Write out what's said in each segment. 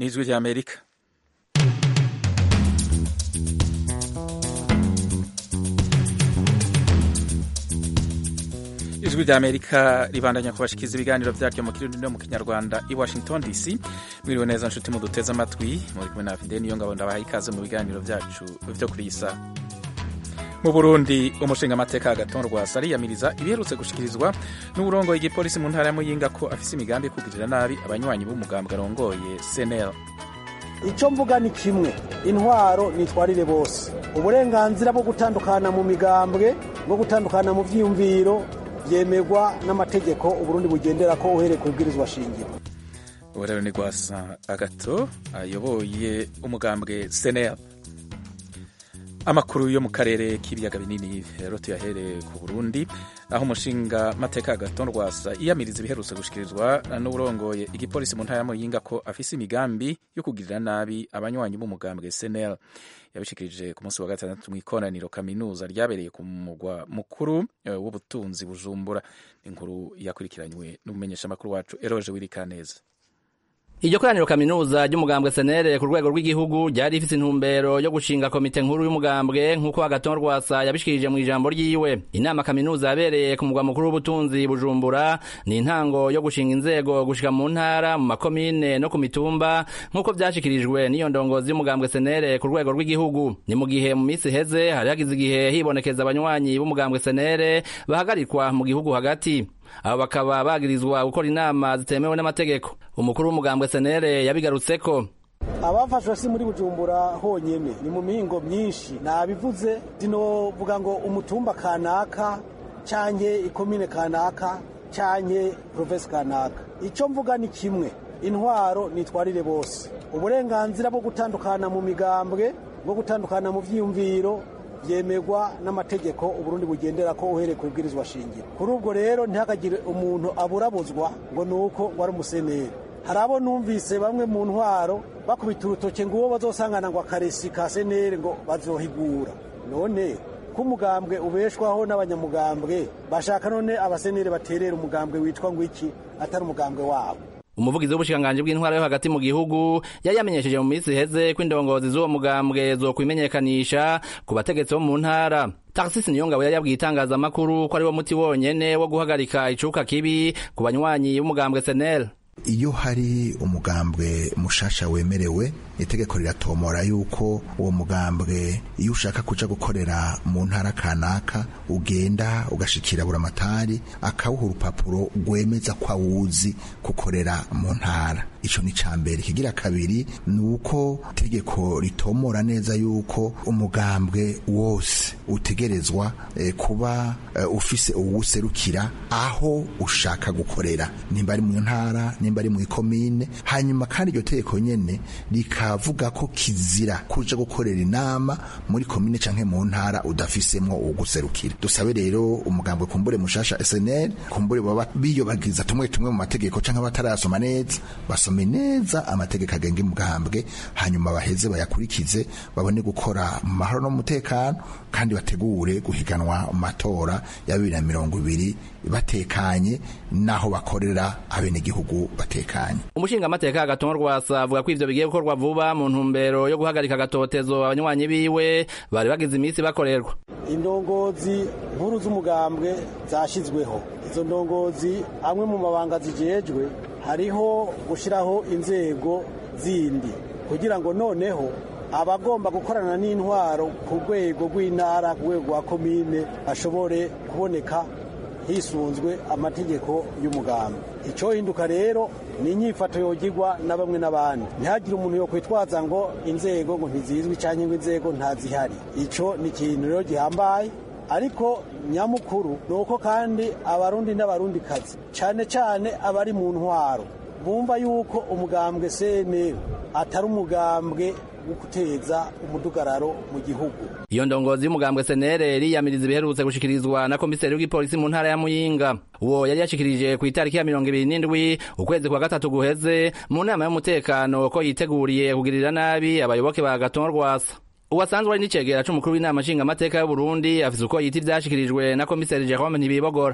n'ijwi ry'amerika ijwi ry'amerika ribandanya kubashikiza ibiganiro byaryo mu kirundi no mu kinyarwanda i washington dc mwiriwe neza nshuti muduteze amatwi muri kumwe na fide niyo ngabo ndabaha ikaze mu biganiro byacu byo kuri iyi saha mu burundi umushingamateka agatonda rwasa ariyamiriza ibiherutse gushikirizwa n'uburongoye igipolisi mu ntara ya muyinga ko afise imigambi yo kugirira nabi abanywanyi b'umugambwe arongoye cnl icyo mvuga ni kimwe intwaro nitwarire bose uburenganzira bwo gutandukana mu migambwe bwo gutandukana mu byiyumviro byemerwa n'amategeko uburundi bugendera ko uhereye ku bwirizwa shingiro ubu rero ni rwasa agato ayoboye umugambwe cnl amakuru yo mu karere k'ibiyaga binini rero tuyahereye ku burundi aho umushinga mateka agaton rwasa iyamiriza ibiherutse gushikirizwa n'uburongoye igipolisi mu ntara ya muyinga ko afise imigambi yo kugirira nabi abanywanyi b'umugambwe cnl yabishikirije ku munsi wa gatandatu mu ikoraniro kaminuza ryabereye ku mugwa mukuru w'ubutunzi bujumbura inkuru yakurikiranywe n'umumenyeshamakuru wacu eroje wirikaneza iryo koraniro kaminuza ry'umugambwe senere ku rwego rw'igihugu ryari rifise intumbero yo gushinga komite nkuru y'umugambwe nk'uko agaton rwasa yabishikirije mu ijambo ryiwe inama kaminuza yabereye ku mugwa mukuru w'ubutunzi bujumbura ni intango yo gushinga inzego gushika mu ntara mu makomine no ku mitumba nk'uko vyashikirijwe n'iyo ndongozi y'umugambwe senere ku rwego rw'igihugu ni mu gihe mu misi iheze hari hagize igihe hibonekeza abanywanyi b'umugambwe senere bahagarikwa mu gihugu hagati abo bakaba bagirizwa gukora inama zitemewe n'amategeko umukuru w'umugambwe senere yabigarutseko abafashwe si muri bujumbura honyene ni mu mihingo myinshi nabivuze zinovuga ngo umutumba kanaka canke ikomine kanaka canke provinsi kanaka ico mvuga ni kimwe intwaro nitwarire bose uburenganzira bwo gutandukana mu migambwe bwo gutandukana mu vyiyumviro byemerwa n'amategeko uburundi bugendera ko uhereye ku bwirizwa shingiro kuri ubwo rero ntihakagire umuntu aburabuzwa ngo ni uko ngo ari umuseneri hari abo numvise bamwe mu ntwaro bakubita urutoke ngo uwo bazosangana ngo akaresi ka seneri ngo bazohigura none ko umugambwe ubeshwaho n'abanyamugambwe bashaka none abaseneri baterera umugambwe witwa ngo iki atari umugambwe wabo umuvugizi w'ubushikiranganji bw'intwara yo hagati mu gihugu yari yamenyesheje mu minsi iheze ko indongozi z'uwo mugambwe zokwimenyekanisha ku bategetsi bo mu ntara taxisi niyongabo yari yabwiye itangazamakuru ko ari wo muti wonyene wo guhagarika icuka kibi ku banywanyi b'umugambwe senel iyo hari umugambwe mushasha wemerewe itegeko riratomora yuko uwo mugambwe iyo ushaka kuja gukorera mu ntara kanaka ugenda ugashikira buramatari akawuha urupapuro rwemeza ko awuzi gukorera mu ntara ico ni ca mbere ikigira kabiri ni uko itegeko ritomora neza yuko umugambwe wose utegerezwa eh, kuba eh, ufise uwuserukira aho ushaka gukorera nimba ari mu ntara nimba ari mu ikomine hanyuma kandi iryo tegeko nyene rikavuga ko kizira kuja gukorera inama muri komine canke mu ntara udafisemwo uguserukira dusabe rero umugambwe kumbure mushasha SNL kumbure baba biyobagiza tumwe tumwe mu mategeko canke batarayasoma neza basome neza amategeko agenga umugambwe hanyuma baheze bayakurikize babone gukora mu mahoro no mu mutekano kandi bategure guhiganwa mu matora ya bibiri na mirongo ibiri batekanye naho bakorera abenegihugu batekanye umushingamateka agatongo rwasa avuga ko ivyo bigiye gukorwa vuba mu ntumbero yo guhagarika agatotezo abanywanyi biwe bari bagize iminsi bakorerwa indongozi nkuru z'umugambwe zashyizweho izo ndongozi amwe mu mabanga zijejwe hariho gushyiraho inzego zindi kugira ngo noneho abagomba gukorana n'intwaro ku rwego rw'intara ku rwego rwa komine bashobore kuboneka hisunzwe amategeko y'umugambi icyo hinduka rero ni inyifato yogirwa na bamwe n'abandi ntihagire umuntu yo kwitwaza ngo inzego ngo ntizizwi cyangwa ngo inzego ntazihari icyo ni ikintu rero gihambaye ariko nyamukuru ni uko kandi abarundi n'abarundikazi cyane cyane abari mu ntwaro bumva yuko umugambwe cnl atari umugambwe wo guteza umudugararo mu gihugu iyo ndongozi y'umugambwe senere riyamiriza ibiherutse gushikirizwa na komiseri w'igipolisi mu ntara ya muyinga uwo yari yashikirije ku itariki ya mirongo ibiri n'indwi ukwezi kwa gatatu guheze mu nama y'umutekano ko yiteguriye kugirira nabi abayoboke ba gaton rwasa uwasanzwe ari n'icegera c'umukuru w'inama nshingamateka y'uburundi afise uko yita ivyashikirijwe na komiseri jerome ntibibogora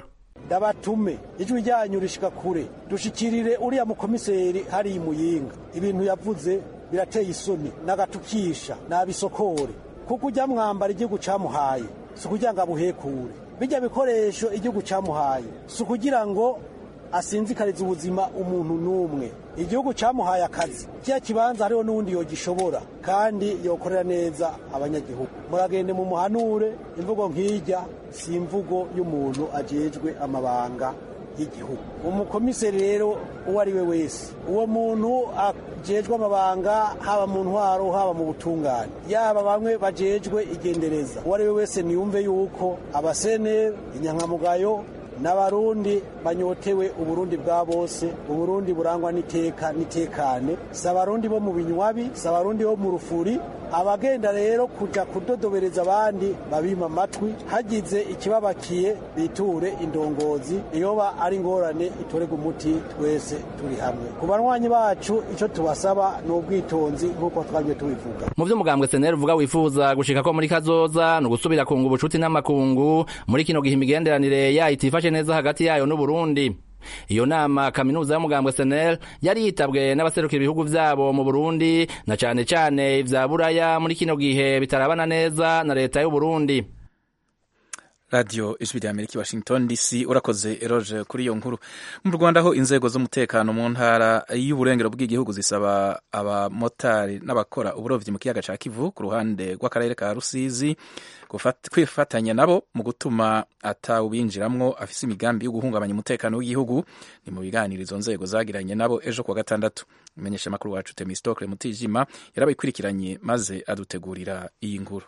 ndabatume ijwi ryanyu rishika kure dushikirire uriya mukomiseri hariya imuyinga ibintu yavuze birateye isoni n'agatukisha n'abisokore kuko ujya mwambara igihugu camuhaye si ukugira ngo abuhekure bijya bikoresho igihugu camuhaye si ukugira ngo asinzikariza ubuzima umuntu n'umwe igihugu cyamuhaye akazi kiya kibanza hariho n'uwundi yogishobora kandi yokorera neza abanyagihugu muragende mu muhanure imvugo nk'ijya si imvugo y'umuntu ajejwe amabanga y'igihugu umukomiseri rero uwo ari we wese uwo muntu ajejwe amabanga haba mu ntwaro haba mu butungane yaba bamwe bajejwe igendereza uwo ari we wese niyumve yuko abaseneri inyankamugayo n'abarundi banyotewe uburundi bwa bose uburundi burangwa n'iteka n'itekane si abarundi bo mu binywabi si abarundi bo mu rufuri abagenda rero kuja kudodobereza abandi babima amatwi hagize ikibabakiye biture indongozi iyoba ari ingorane itorega umuti twese turi hamwe ku banywanyi bacu icyo tubasaba ni ubwitonzi nk'uko twabye tubivuga mu vyo mugambwe seneri uvuga wifuza gushika ko muri kazoza ni ugusubira kunga ubucuti n'amakungu muri kino gihe imigenderanire yayo itifashe neza hagati yayo n'uburundi iyo nama kaminuza y'umugambwe senel yari yitabwe n'abaserukira ibihugu vyabo mu burundi na cane cane ivya buraya muri kino gihe bitarabana neza na leta y'uburundi radiyo ijwi rya amerika washington dc urakoze eroge kuri iyo nkuru mu rwanda aho inzego z'umutekano mu ntara y'uburengero bw'igihugu zisaba abamotari n'abakora uburobyi mu kiyaga ca kivu ku ruhande rw'akarere ka rusizi kwifatanya nabo mu gutuma atawubinjiramwo afise imigambi yo guhungabanya umutekano w'igihugu ni mu biganiro izo nzego zagiranye nabo ejo kuwa gatandatu imenyesha amakuru wacu temistokle mutijima yarabayikurikiranye maze adutegurira iyi nkuru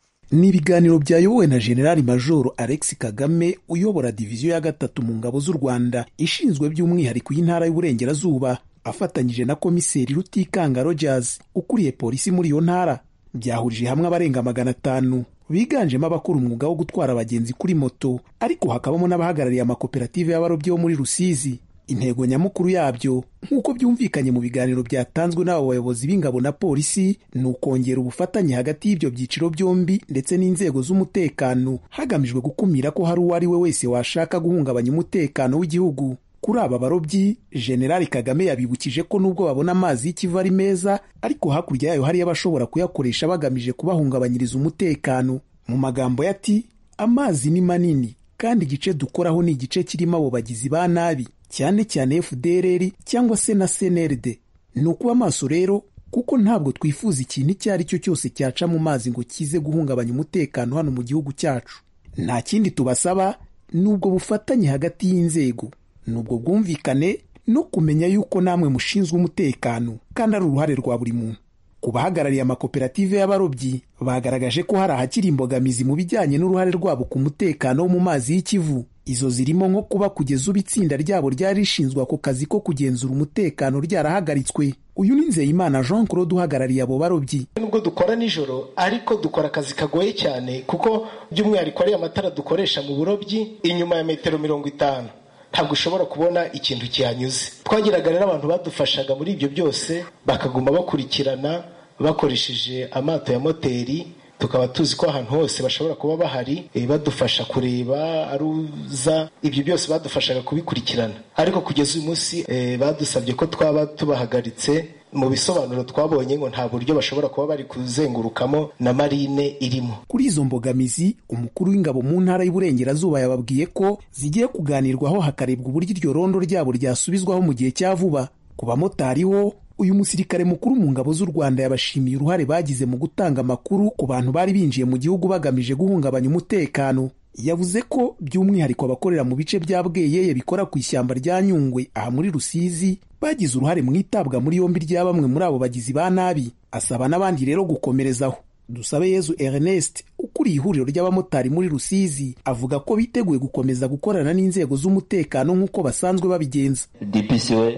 ni ibiganiro byayobowe na generali majoro alex kagame uyobora diviziyo ya gatatu mu ngabo z'u rwanda ishinzwe by'umwihariko y'intara y'uburengerazuba afatanyije na komiseri rutikanga rogers ukuriye polisi muri iyo ntara byahurije hamwe abarenga magana atanu biganjemo abakora umwuga wo gutwara abagenzi kuri moto ariko hakabamo n'abahagarariye amakoperative y'abarobyi bo muri rusizi intego nyamukuru yabyo nk'uko byumvikanye mu biganiro byatanzwe n'abo bayobozi b'ingabo na polisi ni ukongera ubufatanye hagati y'ibyo byiciro byombi ndetse n'inzego z'umutekano hagamijwe gukumira ko hari uwo ari we wese washaka guhungabanya umutekano w'igihugu kuri aba barobyi generali kagame yabibukije ko nubwo babona amazi y'ikivu ari meza ariko hakurya yayo hariyo abashobora kuyakoresha bagamije kubahungabanyiriza umutekano mu magambo ye ati amazi ni manini kandi igice dukoraho ni igice kirimo abo bagizi ba nabi cyane cyane FDLR cyangwa se na CNRD. Ni ukuba amaso rero kuko ntabwo twifuza ikintu icyo ari cyo cyose cyaca mu mazi ngo kize guhungabanya umutekano hano mu gihugu cyacu. Nta kindi tubasaba ni ubwo bufatanye hagati y'inzego, ni ubwo bwumvikane no kumenya yuko namwe mushinzwe umutekano kandi ari uruhare rwa buri muntu. Ku bahagarariye amakoperative y'abarobyi bagaragaje ko hari ahakiri imbogamizi mu bijyanye n'uruhare rwabo ku mutekano wo mu mazi y'ikivu izo zirimo nko kuba kugeza ubu itsinda ryabo ryari rishinzwe ako kazi ko kugenzura umutekano ryarahagaritswe uyu ni nzeyimana jean claude uhagarariye abo barobyi nubwo dukora nijoro ariko dukora akazi kagoye cyane kuko by'umwihariko ariya matara dukoresha mu burobyi inyuma ya metero mirongo itanu ntabwo ushobora kubona ikintu kihanyuze twagiraga rero abantu badufashaga muri ibyo byose bakaguma bakurikirana bakoresheje amato ya moteri tukaba tuzi ko ahantu hose bashobora kuba bahari badufasha kureba aruza ibyo byose badufashaga kubikurikirana ariko kugeza uyu munsi badusabye ko twaba tubahagaritse mu bisobanuro twabonye ngo nta buryo bashobora kuba bari kuzengurukamo na marine irimo kuri izo mbogamizi umukuru w'ingabo mu ntara y'uburengerazuba yababwiye ko zigiye kuganirwaho hakarebwa uburyo iryo rondo ryabo ryasubizwaho mu gihe cya vuba ku bamotari ho uyu musirikare mukuru mu ngabo z'u Rwanda yabashimiye uruhare bagize mu gutanga amakuru ku bantu bari binjiye mu gihugu bagamije guhungabanya umutekano yavuze ko by'umwihariko abakorera mu bice bya bweyeye bikora ku ishyamba rya nyungwe aha muri rusizi bagize uruhare mu itabwa muri yombi rya bamwe muri abo bagizi ba nabi asaba n'abandi rero gukomerezaho dusabe yezu ernest ukuriye ihuriro ry'abamotari muri rusizi avuga ko biteguye gukomeza gukorana n'inzego z'umutekano nk'uko basanzwe babigenza dpc we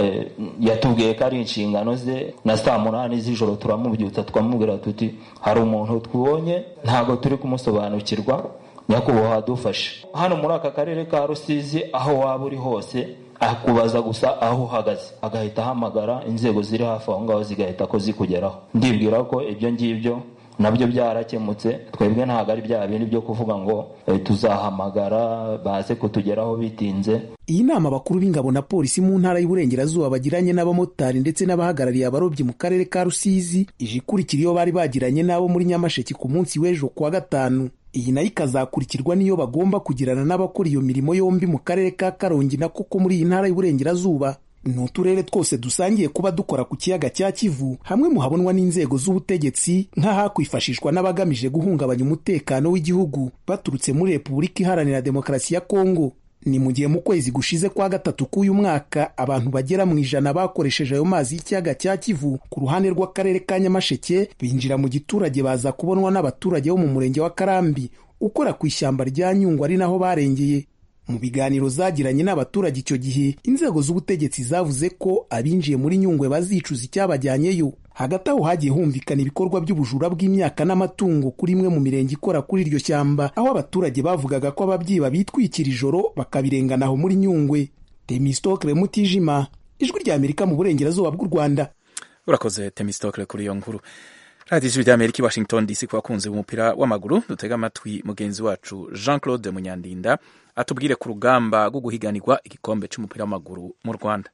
yatubwiye ko ari inshingano ze na saa munani z'ijoro turamubyutsa twamubwira tuti hari umuntu twibonye ntabwo turi kumusobanukirwa nyakubahwa dufashe hano muri aka karere ka rusizi aho waba uri hose akubaza gusa aho uhagaze agahita ahamagara inzego ziri hafi aho ngaho zigahita ko zikugeraho ndibwira ko ibyo ngibyo nabyo byarakemutse twebwe ntabwo ari bya bindi byo kuvuga ngo tuzahamagara baze kutugeraho bitinze iyi nama abakuru b'ingabo na polisi mu ntara y'uburengerazuba bagiranye n'abamotari ndetse n'abahagarariye abarobyi mu karere ka rusizi ije ikurikira iyo bari bagiranye n'abo muri nyamasheke ku munsi w'ejo kuwa gatanu iyi nayo ikazakurikirwa n'iyo bagomba kugirana n'abakora iyo mirimo yombi mu karere ka karongi na koko muri iyi ntara y'uburengerazuba ni uturere twose dusangiye kuba dukora ku kiyaga cya kivu hamwe mu habonwa n'inzego z'ubutegetsi nk'ahakwifashishwa n'abagamije guhungabanya umutekano w'igihugu baturutse muri repubulika iharanira demokarasi ya kongo ni mu gihe mu kwezi gushize kwa gatatu k'uyu mwaka abantu bagera mu ijana bakoresheje ayo mazi y'ikiyaga cya kivu ku ruhande rw'akarere ka nyamasheke binjira mu giturage baza kubonwa n'abaturage bo mu murenge wa karambi ukora ku ishyamba rya nyungwe ari naho barengeye mu biganiro zagiranye n'abaturage icyo gihe inzego z'ubutegetsi zavuze ko abinjiye muri nyungwe bazicuza icyabajyanyeyo hagati aho hagiye humvikana ibikorwa by'ubujura bw'imyaka n'amatungo kuri imwe mu mirenge ikora kuri iryo shyamba aho abaturage bavugaga ko ababyiba bitwikira ijoro bakabirengana aho muri nyungwe temistokle mutijima ijwi rya amerika mu burengerazuba bw'u rwanda urakoze temistokle kuri iyo nkuru radiyo ijwi rya amerika i washington dc ku bakunzi b'umupira w'amaguru dutega amatwi mugenzi wacu jean claude munyandinda atubwire ku rugamba rwo guhiganirwa igikombe cy'umupira w'amaguru mu rwanda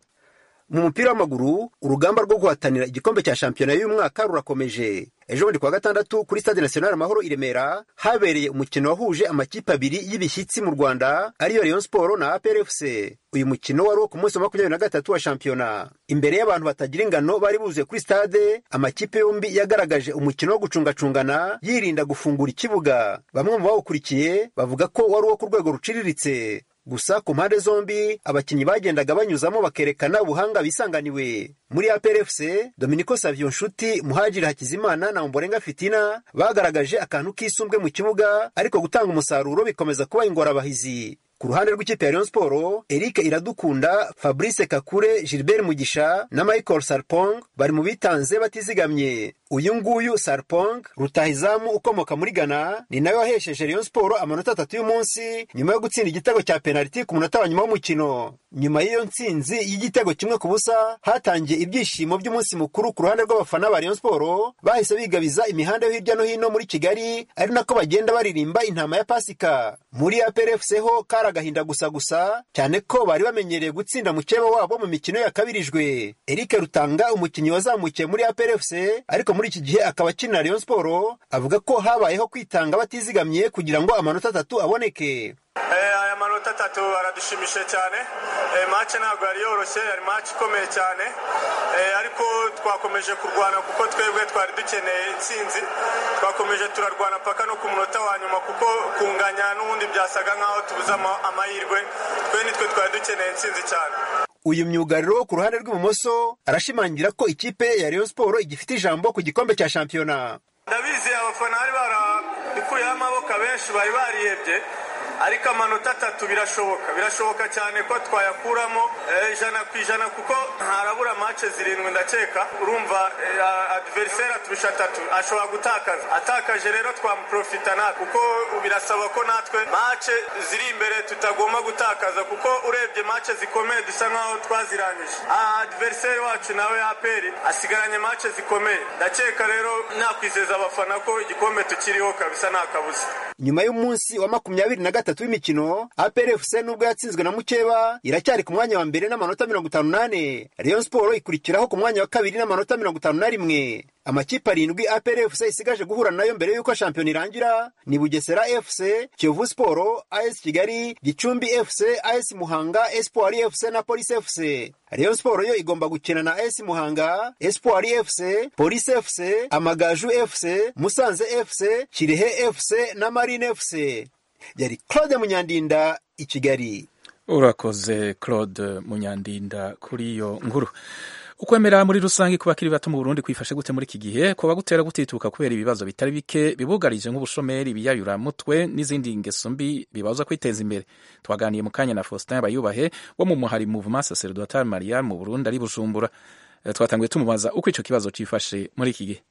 mu mupira w'amaguru urugamba rwo guhatanira igikombe cya shampiyona y'uyu mwaka rurakomeje ejo bundi kuwa gatandatu kuri stade national amahoro i remera habereye umukino wahuje amakipe abiri y'ibishyitsi mu rwanda ariyo rayon sport na aprfc uyu mukino wari uwo ku munsi wa makumyabiri na gatatu wa shampiyona imbere y'abantu batagira ingano bari buzuye kuri stade amakipe yombi yagaragaje umukino wo gucungacungana yirinda gufungura ikibuga bamwe mu bawukurikiye bavuga ko wari uwo ku rwego ruciriritse gusa ku mpande zombi abakinnyi bagendaga banyuzamo bakerekana ubuhanga bisanganiwe muri APRFC Dominico Savio Nshuti Muhajiri Hakizimana na Omborenga Fitina bagaragaje akantu k'isumbwe mu kibuga ariko gutanga umusaruro bikomeza kuba ingorabahizi ku ruhande rw'ikipe ya Rayon Sport Eric Iradukunda Fabrice Kakure Gilbert Mugisha na Michael Sarpong bari mu bitanze batizigamye uyu nguyu Sarpong rutahizamu ukomoka muri Ghana ni nawe wahesheje Rayon Sport amanota atatu y'umunsi nyuma yo gutsinda igitego cya penaliti ku munota wa nyuma w'umukino nyuma y'iyo ntsinzi y'igitego kimwe ku busa hatangiye ibyishimo by'umunsi mukuru ku ruhande rw'abafana ba Rayon Sport bahise bigabiza imihanda yo hirya no hino muri Kigali ari nako bagenda baririmba intama ya Pasika muri APRFC ho kari agahinda gusa gusa cyane ko bari bamenyereye gutsinda mukeba wabo mu mikino yakabirijwe Eric Rutanga umukinnyi wazamukiye muri APRFC ariko muri iki gihe akaba akinira Rayon Sport avuga ko habayeho kwitanga batizigamye kugira ngo amanota atatu aboneke aya manota atatu aradushimishije cyane mace ntabwo yari yoroshye yari mace ikomeye cyane ariko twakomeje kurwana kuko twebwe twari dukeneye intsinzi twakomeje turarwana paka no ku munota wa nyuma kuko kunganya n'ubundi byasaga nk'aho tubuze amahirwe twe nitwe twari dukeneye intsinzi cyane uyu myugariro ku ruhande rw'ibumoso arashimangira ko ikipe ya Rayon Sport igifite ijambo ku gikombe cya shampiyona ndabizi abafana bari barabikuyeho amaboko abenshi bari barihebye ariko amanota atatu birashoboka birashoboka cyane ko twayakuramo ijana ku ijana kuko ntarabura mace zirindwi ndakeka urumva adiveriseri aturusha atatu ashobora gutakaza atakaje rero twamuprofita natwe kuko birasaba ko natwe mace ziri imbere tutagomba gutakaza kuko urebye mace zikomeye dusa nkaho twazirangije adiveriseri wacu nawe aperi asigaranye mace zikomeye ndakeka rero nakwizeza abafana ko igikombe tukiriho kabisa nta kabuza nyuma y'umunsi wa makumyabiri na gatatu w'imikino APRFC nubwo yatsinzwe na mukeba iracyari ku mwanya wa mbere n'amanota mirongo itanu n'ane Rayon Sport ikurikiraho ku mwanya wa kabiri n'amanota mirongo itanu na rimwe amakipe arindwi APRFC isigaje guhura nayo mbere y'uko shampiyona irangira ni Bugesera FC Kiyovu Sport AS Kigali Gicumbi FC AS Muhanga Espoir FC na Police FC Rayon Sport yo igomba gukina na AS Muhanga Espoir FC Police FC Amagaju FC Musanze FC Kirehe FC na Marine FC yari Claude Munyandinda i Kigali urakoze Claude Munyandinda kuri iyo nkuru ukwemera muri rusange ku bakiri bato mu Burundi kwifashe gute muri iki gihe kuba gutera gutituka kubera ibibazo bitari bike bibugarije nk'ubushomeri ibiyayuramutwe n'izindi ngeso mbi bibaza kwiteza imbere twaganiye mu kanya na Faustin Bayubahe wo mu muhari Mouvement Sacerdotal Marial mu Burundi ari Bujumbura twatanguye tumubaza uko icyo kibazo cyifashe muri iki gihe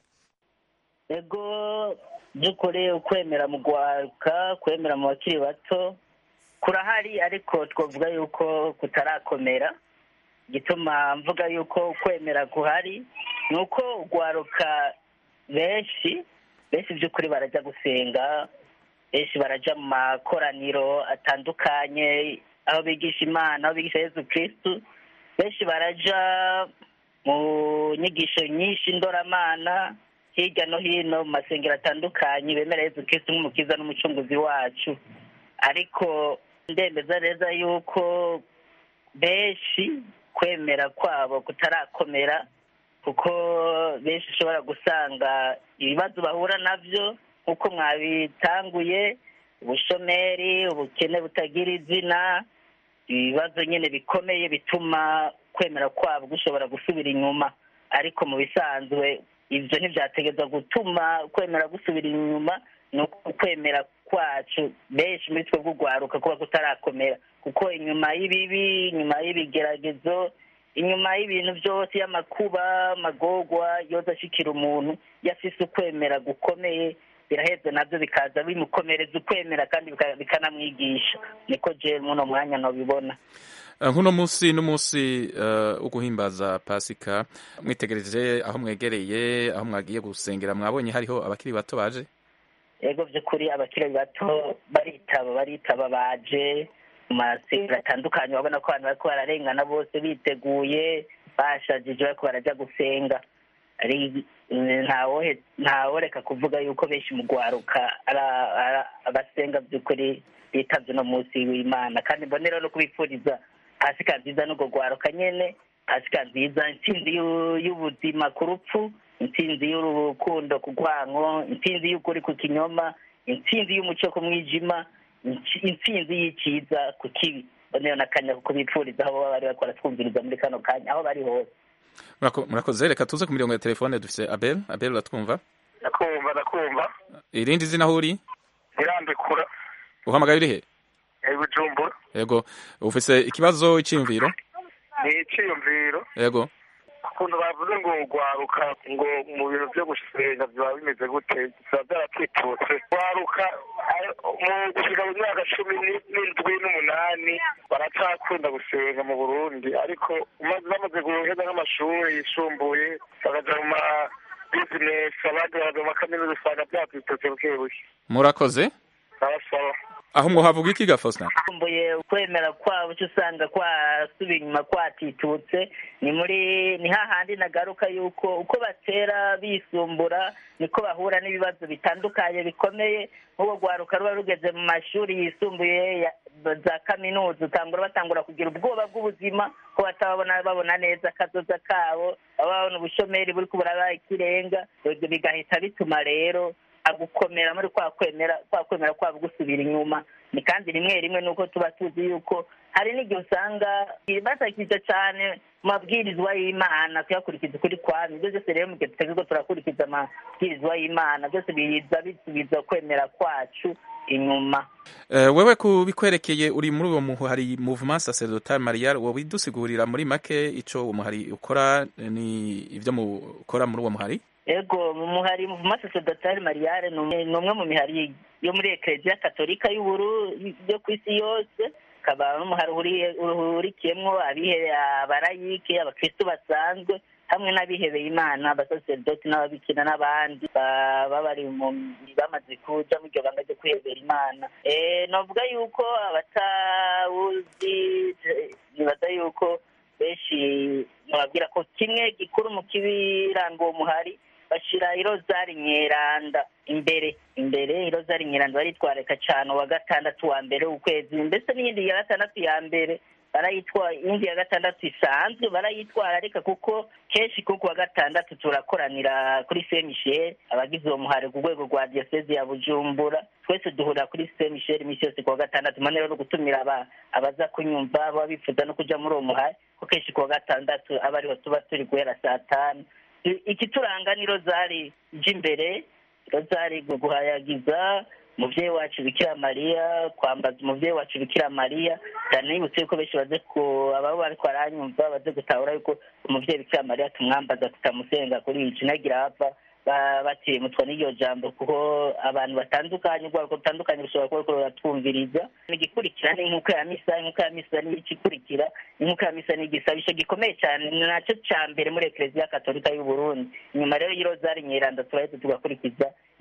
ego by'ukuri ukwemera mu gwaruka kwemera mu bakiri bato kurahari ariko twavuga yuko kutarakomera gituma mvuga yuko kwemera guhari ni uko ugwaruka benshi benshi by'ukuri barajya gusenga benshi barajya mu makoraniro atandukanye aho bigisha imana aho bigisha yesu kirisitu benshi barajya mu nyigisho nyinshi ndoramana hirya no hino mu masengero atandukanye bemera yesu kirisitu nk'umukiza n'umucunguzi wacu ariko ndemeza neza yuko benshi kwemera kwabo kutarakomera kuko benshi ushobora gusanga ibibazo bahura nabyo nk'uko mwabitanguye ubushomeri ubukene butagira izina ibibazo nyine bikomeye bituma kwemera kwabo gushobora gusubira inyuma ariko mu bisanzwe ibyo ntibyategereza gutuma kwemera gusubira inyuma ni uko kwemera kwacu benshi muri twe bw'urwaruka kuba kutarakomera kuko inyuma y'ibibi inyuma y'ibigeragezo inyuma y'ibintu byose y'amakuba amagogwa yoza ashikira umuntu yafise ukwemera gukomeye biraheze nabyo bikaza bimukomereza ukwemera kandi bikanamwigisha niko je muno mwanya nobibona nk'uno munsi n'umunsi wo guhimbaza pasika mwitegereje aho mwegereye aho mwagiye gusengera mwabonye hariho abakiri bato baje yego by'ukuri abakiri bato baritaba baritaba baje mu masengero atandukanye urabona ko abantu bariko bararengana bose biteguye bashajije bariko barajya gusenga ntaworeka kuvuga yuko benshi mu rwaruka abasenga by'ukuri bitavye uno munsi w'imana kandi mbonera no kubipfuriza pasika nziza n'urwo rwaruka nyene pasika nziza intsinzi y'ubuzima ku rupfu intsinzi y'urukundo ku rwanko intsinzi y'ukuri ku kinyoma intsinzi y'umuco ku mwijima intsinzi y'icyiza ku kibi mbonera n'akanya ko kubipfuriza aho baba bari bakora twumviriza muri kano kanya aho bari hose murakoze reka tuze ku mirongo ya telefone dufise abel abel uratwumva ndakumva ndakumva irindi zina aho uri irambikura uhamagaye uri he bujumbura yego ufise ikibazo iciyumviro ni iciyumviro yego ukuntu bavuze ngo ugwaruka ngo mu bintu byo gusenga biba bimeze gute biba byaratwitutse ugwaruka mu gusiga mu myaka cumi n'indwi n'umunani baracakunda gusenga mu burundi ariko bamaze guheza nk'amashuri yisumbuye bakaja mu ma bizinesi abandi bakaja mu makaminuza usanga byatwitutse buke buke murakoze abasaba aho mwohavuga iki gafosna kumbuye ukwemera kwabo cyo usanga kwasubiye inyuma kwatitutse ni muri ni hahandi nagaruka yuko uko batera bisumbura niko bahura n'ibibazo bitandukanye bikomeye nk'ubwo rwaruka ruba rugeze mu mashuri yisumbuye za kaminuza utangura batangura kugira ubwoba bw'ubuzima ko batababona babona neza akazoza kabo baba babona ubushomeri buri kubura ikirenga bigahita bituma rero gukomera muri kwa kwemera kwa kwemera kwabo gusubira inyuma ni kandi rimwe rimwe nuko tuba tuzi yuko hari n'igihe usanga basakije cyane mu mabwirizwa y'imana kuyakurikiza ukuri kwami ibyo byose rero mu gihe tutari ko turakurikiza amabwirizwa y'imana byose biza bisubiza kwemera kwacu inyuma wewe ku bikwerekeye uri muri uwo muhari movement sacerdotal marial wowe dusigurira muri make ico uwo muhari ukora ni ibyo mukora muri uwo muhari ego mu muhari muvuma sacerdotal mariale ni umwe mu mihari yo muri ekereziya katolika y'uburu yo ku isi yose ukaba n'umuhari uhurikiyemwo abarayike abakristu basanzwe hamwe n'abihebeye imana abasaserdoti n'ababikira n'abandi baba bari bamaze kuja mu iryo banga ryo kwihebera imana novuga yuko abatawuzi nibaza yuko benshi nababwira ko kimwe gikuru mu kibiranga uwo muhari bashira irozari nyeranda imbere imbere irozari nyeranda baritwareka cyane uwa gatandatu wa mbere w'ukwezi mbese n'iyindi ya gatandatu ya mbere barayitwara iyindi ya gatandatu isanzwe barayitwara ariko kuko kenshi kuko wa gatandatu turakoranira kuri saint michel abagize uwo muhari ku rwego rwa diyoseze ya bujumbura twese duhurira kuri saint michel iminsi yose ku wa gatandatu mane rero gutumira abaza kunyumva baba bifuza no kuja muri uwo muhari ko kenshi ku wa gatandatu aba ariho tuba turi guhera saa tanu ikituranga ni rozari ry'imbere rozari guhayagiza umubyeyi wacu bikira mariya kwambaza umubyeyi wacu bikira mariya cyane nibutse yuko benshi baze ku ababo bariko baranyumva baze gutahura yuko umubyeyi bikira mariya tumwambaza tutamusenga kuri iki nagira hapfa batiremutwa n'iryo jambo kuko abantu batandukanye ubwoko butandukanye bushobora kuba buriko buratwumviriza igikurikira ni nk'uko ya misa nk'uko ya misa ni ikikurikira nk'uko ya misa ni igisabisho gikomeye cyane ni nacyo ca mbere muri ekereziya katolika y'u Burundi inyuma rero y'irozari nyeranda turaheze tugakurikiza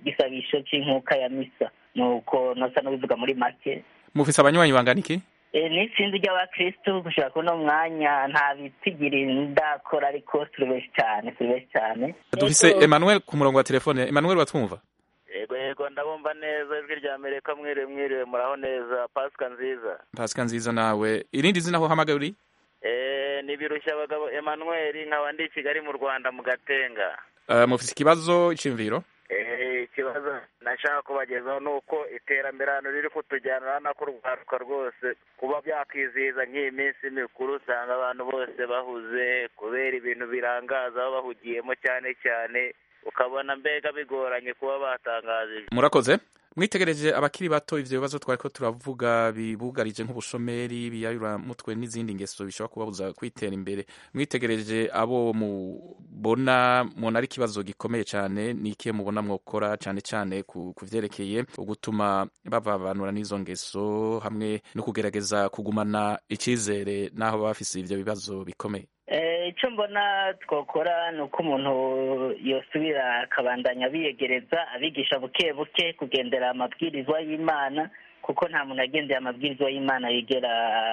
igisabisho c'inkuka ya misa nuko nosa n'ubivuga muri make mufise abanywanyi bangana iki Eh, n'itsinzi ry'abakristu gushika kuno mwanya nta bitigiri ndakora ariko turi benshi cyane turi benshi cyane dufise emmanuel ku murongo wa telefone emmanuel watwumva yego yego ndabumva neza ijwi rya amerika mwiriwe mwiriwe muraho neza pasika nziza pasika nziza nawe irindi zina aho uhamagaye uri Eh, ni birushya abagabo emmanuel nkaba ndi i kigali mu rwanda mu gatenga Eh, mufise ikibazo iciyumviro Eh, ikibazo nashaka kubagezaho ni uko iterambere hano riri kutujyana urabona ko urwaruka rwose kuba byakwizihiza nk'iyi minsi mikuru usanga abantu bose bahuze kubera ibintu birangaza aho bahugiyemo cyane cyane ukabona mbega bigoranye kuba batangaza murakoze mwitegereje abakiri bato ivyo bibazo twariko turavuga bibugarije nk'ubushomeri biyayuramutwe n'izindi ngeso bishobora kubabuza kwitera imbere mwitegereje abo mubona mubona ari ikibazo gikomeye cane ni ikihe mubona mwokora cane cane ku ku vyerekeye ugutuma bavanura n'izo ngeso hamwe no kugerageza kugumana icizere n'aho baba bafise ivyo bibazo bikomeye Eh, icyo mbona twakora ni uko umuntu yosubira akabandanya abiyegereza abigisha buke buke kugendera amabwirizwa y'imana kuko nta muntu agendera amabwirizwa y'imana yigera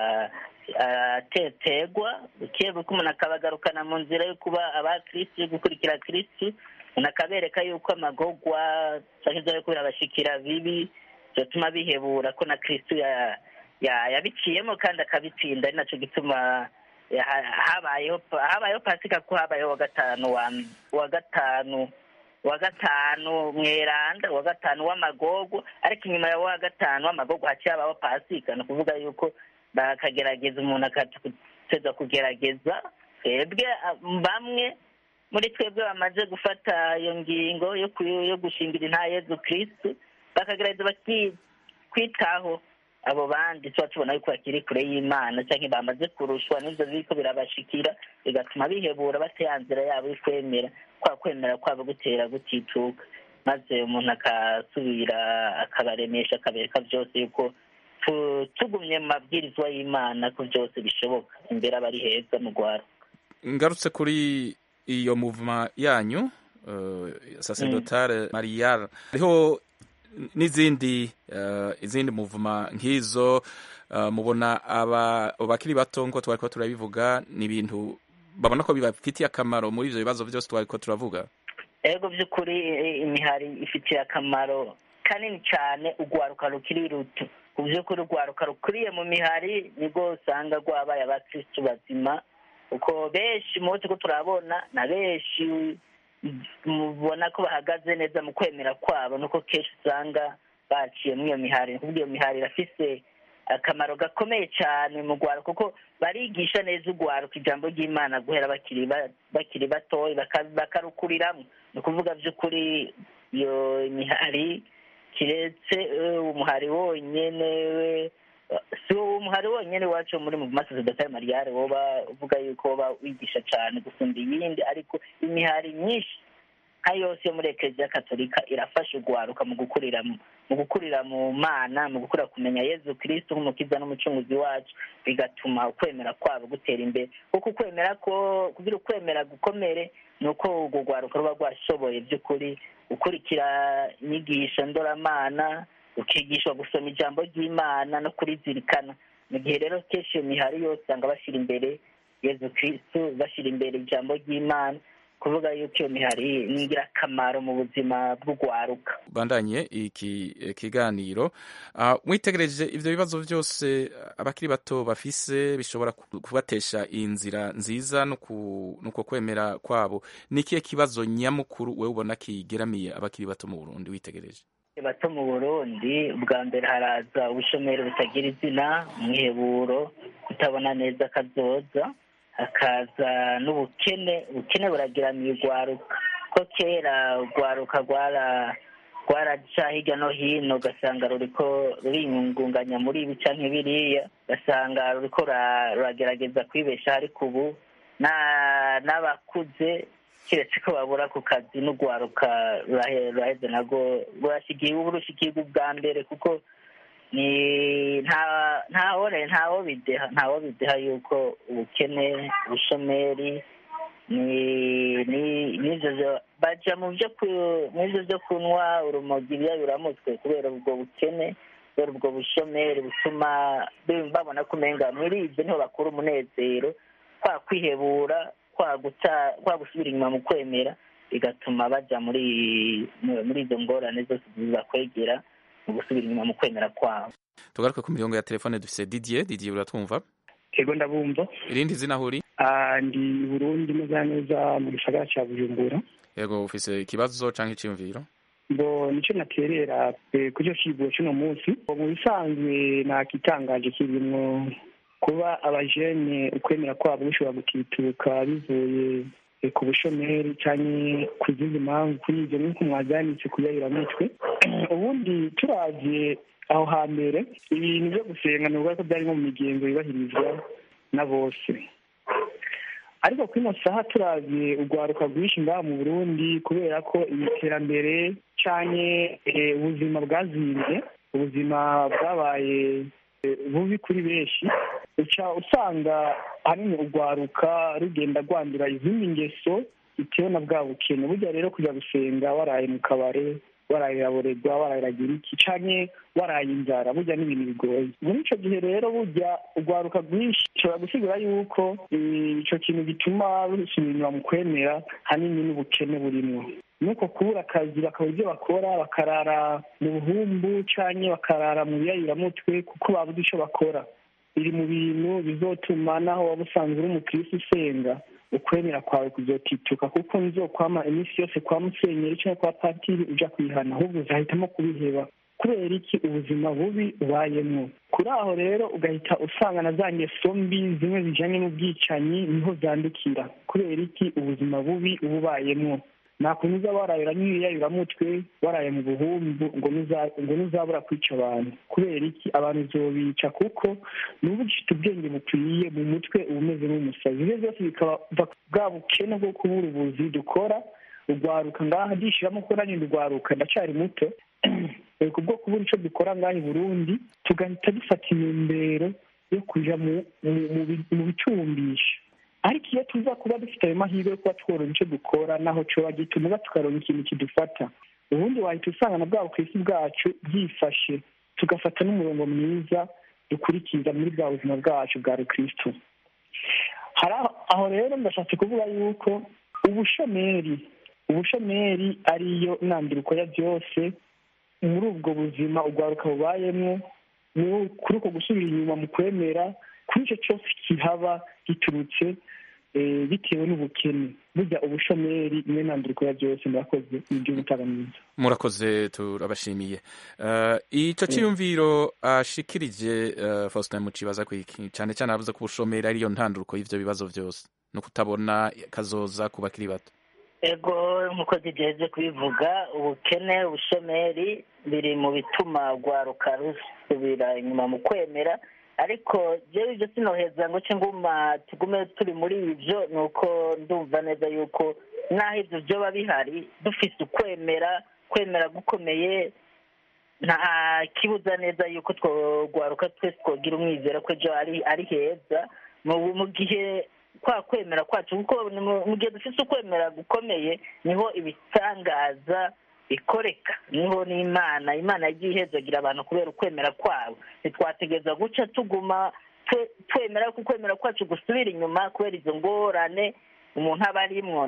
ah, atetegwa buke buke umuntu akabagarukana mu nzira yo kuba abakirisitu yo gukurikira kirisitu umuntu akabereka yuko amagogwa cyangwa ibyo ari kubirabashikira bibi byatuma bihebura ko na kirisitu ya- ya- yabiciyemo kandi akabitsinda ari nacyo gituma ya- habayeho habayeho pasika ko habayeho wa gatanu wa wa gatanu wa gatanu mweranda wa gatanu w'amagogo ariko inyuma ya wa gatanu w'amagogo haciye habaho pasika ni ukuvuga yuko bakagerageza umuntu akateza kugerageza twebwe ah, bamwe muri twebwe bamaze gufata iyo ngingo yo ku- yo gushingira inta yezu kirisitu bakagerageza baki- kwitaho abo bandi tuba tubona yuko bakiri kure y'imana cyangwa bamaze kurushwa n'ibyo biriko birabashikira bigatuma bihebura bata ya nzira yabo yo kwemera kwa kwemera kwabo gutera gutituka maze umuntu akasubira akabaremesha akabereka byose yuko tu- tugumye mu mabwirizwa y'imana ko byose bishoboka imbere aba ari heza mu rwaro ngarutse kuri iyo muvuma yanyu uh, sacerdotale marial hariho n'izindi uh, izindi muvuma nk'izo uh, mubona aba bakiri bato ngo twariko turabivuga ni ibintu babona ko bibafitiye akamaro muri ivyo bibazo byose twariko turavuga ego by'ukuri i- imihari ifitiye akamaro kanini cyane urwaruka rukiri ruto ku by'ukuri urwaruka rukuriye mu mihari nibwo usanga rwabaye abakirisitu bazima uko benshi munsi ko turabona na benshi mubona ko bahagaze neza mu kwemera kwabo nuko kenshi usanga baciye muri iyo mihari ni ukuvuga iyo mihari irafise akamaro gakomeye cyane mu rwaro kuko barigisha neza urwaruka ijambo ry'imana guhera bakiri ba- bakiri batoya baka- bakarukuriramwo ni ukuvuga by'ukuri iyo mihari kiretse eh, umuhari wonyene we si uwo muhari wonyene wacu muri mu masosiyete mariyare woba uvuga yuko woba wigisha cyane gusumba iyindi ariko imihari myinshi nka yose yo muri ekereziya katolika irafasha urwaruka mu gukurira mu mu gukurira mu mana mu gukura kumenya yezu kirisitu nk'umukiza n'umucunguzi wacu bigatuma ukwemera kwabo gutera imbere kuko ukwemera ko kugira ukwemera gukomere ni uko urwo rwaruka ruba rwashoboye by'ukuri gukurikira inyigisho ndoramana ukigishwa gusoma ijambo ry'imana no kurizirikana mu gihe rero kenshi iyo mihari yose usanga bashyira imbere yezu kirisitu bashyira imbere ijambo ry'imana kuvuga yuko iyo mihari ni ingirakamaro mu buzima bw'urwaruka bandanye iki eh, kiganiro uh, mwitegereje ivyo bibazo byose abakiri bato bafise bishobora ku- kubatesha inzira nziza no ku- nuko kwemera kwabo ni ikihe kibazo nyamukuru wewe ubona kigeramiye abakiri bato mu Burundi witegereje bato mu burundi bwa mbere haraza ubushomeri butagira izina umwiheburo kutabona neza akazoza hakaza n'ubukene ubukene buragiramiye urwaruka ko kera urwaruka rwara rwaraca hirya no hino ugasanga ruriko ruriyungunganya muri ibi canke biriya ugasanga ruriko ra- ruragerageza kwibeshaho ariko ubu na- n'abakuze keretse ko babura ku kazi n'urwaruka rurahe- ruraheze narwo rurashikiye ubu rushikirwa ubwa mbere kuko ni nta ntawo ntawo bideha ntawo bideha yuko ubukene ubushomeri ni ni n'ivyo vyo- baja mu vyo ku- mu ivyo vyo kunywa urumogi ibiyayuramutwe kubera ubwo bukene kubera ubwo bushomeri butuma bi- babona ko umenga muri ivyo niho bakura umunezero kwa kwihebura kwa guta kwa gusubira inyuma mu kwemera bigatuma baja muri muri izo ngorane zose zibakwegera mu gusubira inyuma mu kwemera kwabo tugaruke ku mirongo ya telefone dufise didier didier uratwumva ego ndabumva irindi zina huri Ah, ndi i burundi neza neza mu gisagara ca bujumbura yego ufise ikibazo canke iciyumviro ngo nico naterera eh, ku cyo kigo cy'uno munsi mu bisanzwe nakitangaje kirimwo kuba abajene ukwemera kwabo bishobora gutituka bivuye eh, ku bushomeri canke ku zindi mpamvu kuri ivyo nk'uko mwazanditse kuyayuramutwe ubundi turavye aho hambere ibintu vyo gusenga ni ko byari nko mu migenzo yubahirizwa na bose ariko kuri ino saha turavye urwaruka rwinshi ngaha mu burundi kubera ko iterambere canke eh, ubuzima bwazimbye ubuzima bwabaye eh, bubi kuri benshi uca usanga ahanini urwaruka rugenda rwandura izindi ngeso bitewe na bwa bukene burya rero kujya gusenga waraye mu kabare warayiraborerwa warayiragira iki canke waraye inzara burya n'ibintu bigoye muri ico gihe rero burya urwaruka rwinshi ushobora gusigura yuko eh, ico kintu gituma rusubira inyuma mu kwemera hanini n'ubukene burimwo nuko kubura akazi bakabura ibyo bakora bakarara mu buhumbu canke bakarara mu biyayuramutwe kuko babuze ico bakora biri mu bintu bizotuma naho waba usanzwe uri umukirisi usenga ukwemera kwawe kuzotituka kuko nzokwama iminsi yose kwa musenyeri cyangwa kwa patiri uja kwihana ahubwo uzahitamo kubiheba kubera iki ubuzima bubi ubayemwo kuri aho rero ugahita usanga na za ngeso mbi zimwe zijanye n'ubwicanyi niho zandukira kubera iki ubuzima bubi uba ubayemwo nakuntu uza warayura n'ibiyayuramutwe waraye mu buhumbu ngo nuza- ngo ntuzabura kwica abantu kubera iki abantu uzobica kuko nuba ugifite ubwenge bukwiye mu mutwe uba umeze nk'umusazi ibyo byose bikaba biva- bwa bukene bwo kubura ubuzi dukora urwaruka ngaha ndishiramo ko nanjye ndurwaruka ndacyari muto Eh, kubwo kubura ico dukora ngaha i burundi tugahita dufata intumbero yo kuja mu mu- mu bi- mu bicumbisha ariko iyo tuza kuba dufite ayo mahirwe yo kuba tworora icyo dukora naho coba gituma tukaronka ikintu kidufata ubundi wahita usanga na bwa bukirisi bwacu bwifashe tugafata n'umurongo mwiza dukurikiza muri bwa buzima bwacu bwa rukristo hari aho- aho rero ndashatse kuvuga yuko ubushomeri ubushomeri ariyo ntanduriko ya byose muri ubwo buzima urwaruka bubayemwo mu- kuri uko gusubira inyuma mu kwemera kuri icyo cyose kihaba giturutse eh, bitewe n'ubukene burya ubushomeri niyo ntanduriko ya byose murakoze ni ibyo mutaga mwiza murakoze turabashimiye uh, ico ciyumviro ashikirije uh, Faustin Mucibaza kwiki cyane cyane avuze ko ubushomeri ariyo ntanduruko y'ivyo bibazo vyose no kutabona kazoza ku bakiri bato ego nk'uko zigeze kubivuga ubukene ubushomeri biri mu bituma rwaruka rusubira inyuma mu kwemera ariko jewe ibyo sinoheza ngo ce nguma tugume turi muri ivyo ni uko ndumva neza yuko naho ivyo vyoba bihari dufise ukwemera kwemera gukomeye nta kibuza neza yuko twogwaruka twese twogira umwizero ko ejo ari ari heza mu mu gihe kwa kwemera kwacu kuko ni mu mu gihe dufite ukwemera gukomeye niho ibitangaza bikoreka niho n'imana imana yagiye ihezagira abantu kubera ukwemera kwabo ntitwategereza guca tuguma twe- twemera ko ukwemera kwacu gusubira inyuma kubera izo ngorane umuntu aba arimwo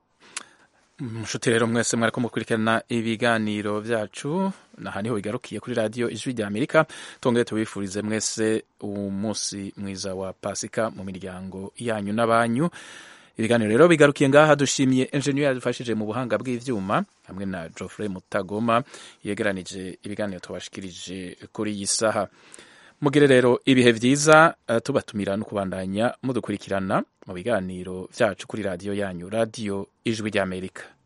mushuti rero mwese mwariko mukurikirana ibiganiro vyacu naha niho bigarukiye kuri radiyo ijwi rya amerika tongere tubifurize mwese umunsi mwiza wa pasika mu miryango yanyu n'abanyu ibiganiro rero bigarukiye ngaha dushimiye enjeniyeri yadufashije mu buhanga bw'ivyuma hamwe na geoffrey mutagoma yegeranije ibiganiro tubashikirije kuri iyi saha mugire rero ibihe vyiza uh, tubatumira no kubandanya mudukurikirana mu biganiro vyacu kuri radiyo yanyu radiyo ijwi ry'amerika